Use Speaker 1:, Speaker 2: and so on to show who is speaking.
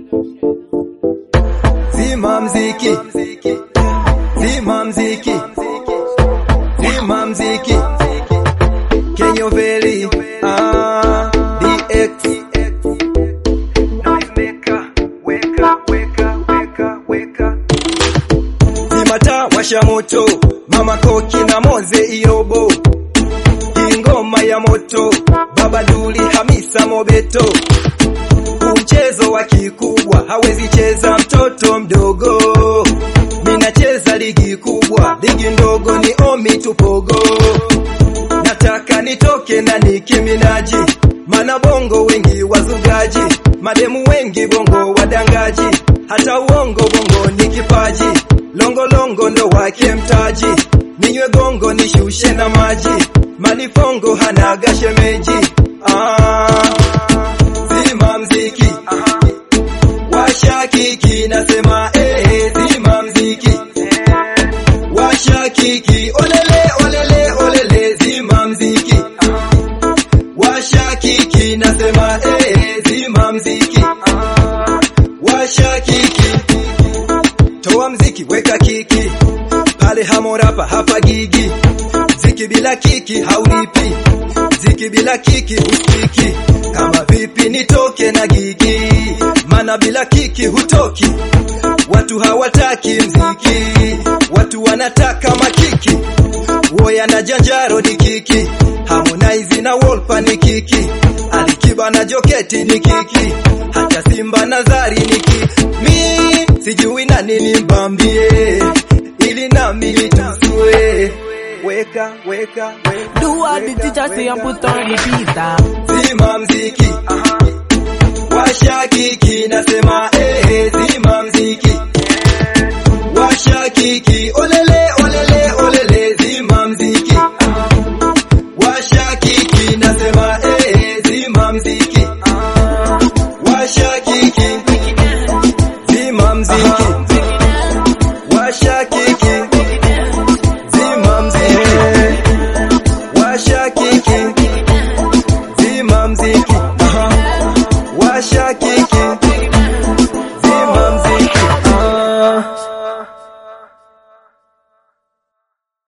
Speaker 1: Zima mziki, zima mziki, zima mziki, Kenyo Valley, ah, DX. Noisemaker, weka, weka, weka, weka. Zima taa, washa moto, Mama Koki na Moze Irobo. Hii ngoma ya moto, Baba Duli Hamisa Mobeto. Huu mchezo wa kikubwa hawezi cheza mtoto mdogo. Ninacheza ligi kubwa, ligi ndogo ni omi tupogo. Nataka nitoke na Nicki Minaji, mana bongo wengi wazugaji, mademu wengi bongo wadangaji, hata uongo bongo ni kipaji, longolongo ndo wake mtaji, ninywe gongo nishushe na maji, manifongo hanaga shemeji. Ah, zima mziki washa kiki nasema eh, zima mziki washa kiki olele olele olele zima mziki washa kiki nasema eh, zima mziki washa kiki toa mziki weka kiki pale hamorapa hapa gigi ziki bila kiki haulipi ziki bila kiki uspiki kama vipi nitoke na gigi mana bila kiki hutoki watu hawataki mziki watu wanataka makiki woya na janjaro ni kiki harmonize na wolpa ni kiki alikiba na joketi ni kiki hata simba na zari ni kiki mi sijui nani nimbambie ili nami nitusue weka weka weka
Speaker 2: Do what the teacher say and put on repeat. ah.
Speaker 1: zima mziki washa kiki nasema eh, zima mziki washa kiki olele olele olele zima mziki washa kiki nasema eh, zima mziki washa kiki zima mziki washa kiki zima mziki washa kiki zima mziki Aha. washa kiki